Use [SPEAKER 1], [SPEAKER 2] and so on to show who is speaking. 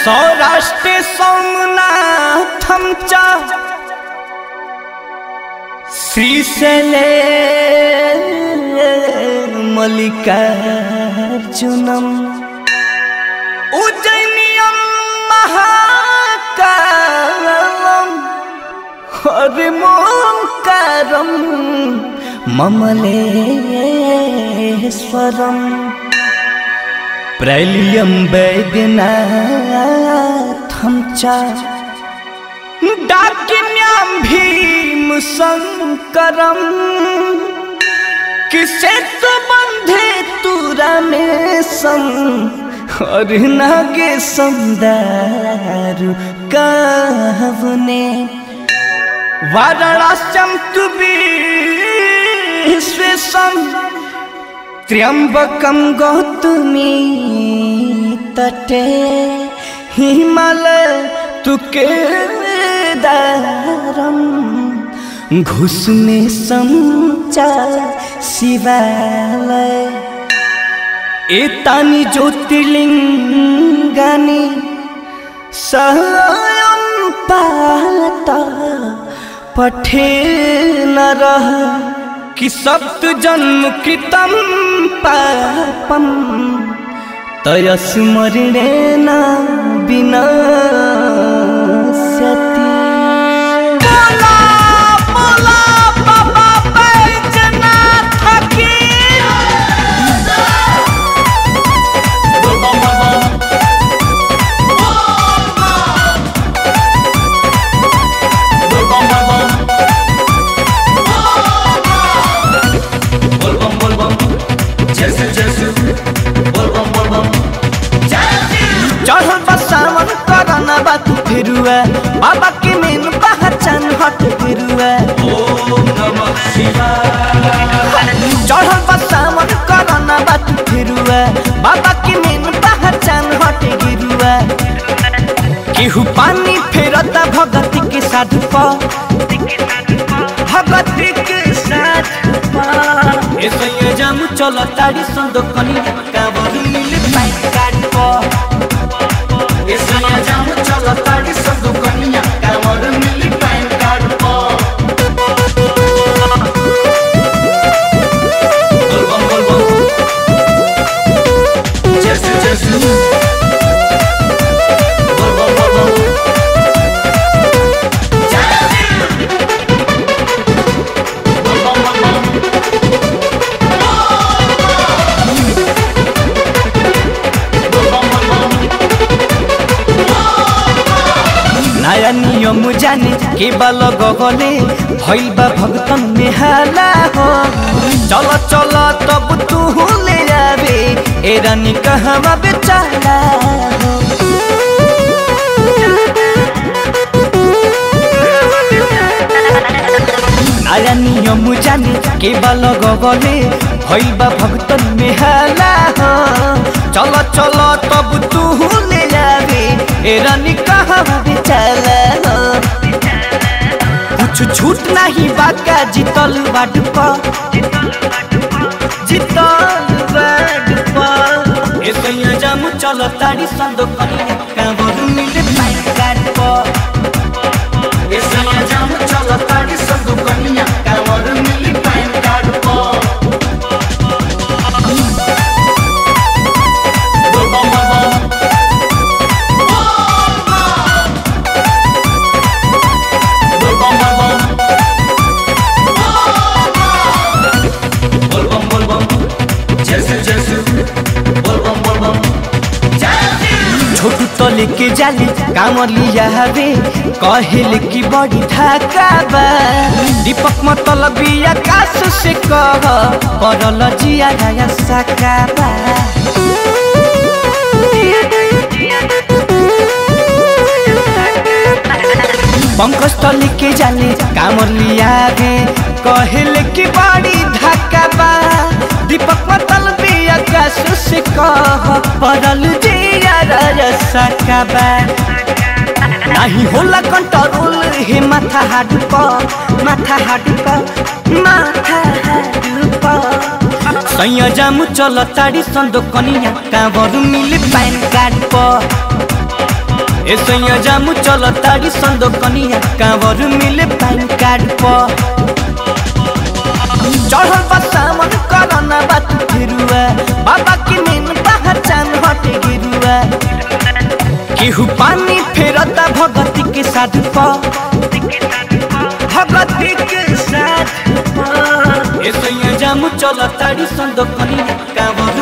[SPEAKER 1] सौराष्ट्र सोमनाथमचा श्रीशैले मल्लिकार्जुनम् उज्जैनियं महाकालम् हरिमोङ्कारं ममलेश्वरम् प्रलियं वैद्यनाथं च डाकिन्यां भीमशङ्करम् किसे तो बंधे तुरा में सम और नागे संदारु कहवने वाराणस्यम तु विश्वेशम त्र्यंबकम गौतमी तटे हिमालय तुके दारम घुसने समचा शिवालय एतानि ज्योतिर्लिङ्गानि स्वयं पात पठे नरः कि सप्त जन्म कृतं पापं तयस्मरणेन विनाश्यति बोला बोला बाबा बैजनाथ की चढ़ल बा सावन करना बा तू फिरुआ बाबा के मेन पहचान हट फिरुआ चढ़ल बा सावन करना बा तू फिरुआ बाबा के मेन पहचान हट गिरुआ केहू पानी फेरता भगती के साधु प भगती के साधु प ऐसे ये जामु चलो ताड़ी संदो कनी कावरी मिल पाई गाड़ी प
[SPEAKER 2] Esaya jamu chala tadi sandu kaniya kamar mili pan card po. Bolbam bolbam. Jesu jesu. Bolbam bolbam. Jesu. Bolbam bolbam. Bolbam bolbam.
[SPEAKER 1] नया नियम जाने के बल गगले भइल बा भगतन में हाला हो चल चल तब तू ले आवे ए रानी कहवा बेचारा हो नया नियम जाने के बल गगले भइल बा भगतन में हाला हो चल चल तब तू ले आवे ए रानी कहवा बेचारा हो कुछ छूट नहीं बाका जीतल बाट प जीतल बाट प ऐसे ही जामु चल ताड़ी संदो कनी काबर मिले पाई गाड़ प
[SPEAKER 2] Esaya jamu chala tadi sandu kaniya kamar mili pan card po. Bolbam bolbam. Bolbam bolbam. Bolbam bolbam. Jesu jesu. Bolbam bolbam. Jesu.
[SPEAKER 1] छोटू तो लेके जाली कामर लिया हवे कहल की बड़ी धाका बा दीपक मतलब आकाश से कह परल जिया गया साका बा पंकज तो लेके जाले कामर लिया गे कहल की बड़ी धाका बा दीपक मतलब आकाश से कह परल जिया गया साका बा नाही होला कंट्रोल हे माथा हाडु प माथा हाडु प माथा हाडु प सैया जामु चल ताडी सन्दो कनिया काबर मिले पाइन कार्ड प ऐसे जामु चल तारी संदो कनिया कांवर मिले पैन कार्ड पर चढ़ल बा सामन करना बात गिरुआ बाबा की मेन पहचान हटे गिरुआ केहू पानी फेरता भगती के साथ पर भगती के साथ ऐसे जामु चल तारी संदो कनिया कांवर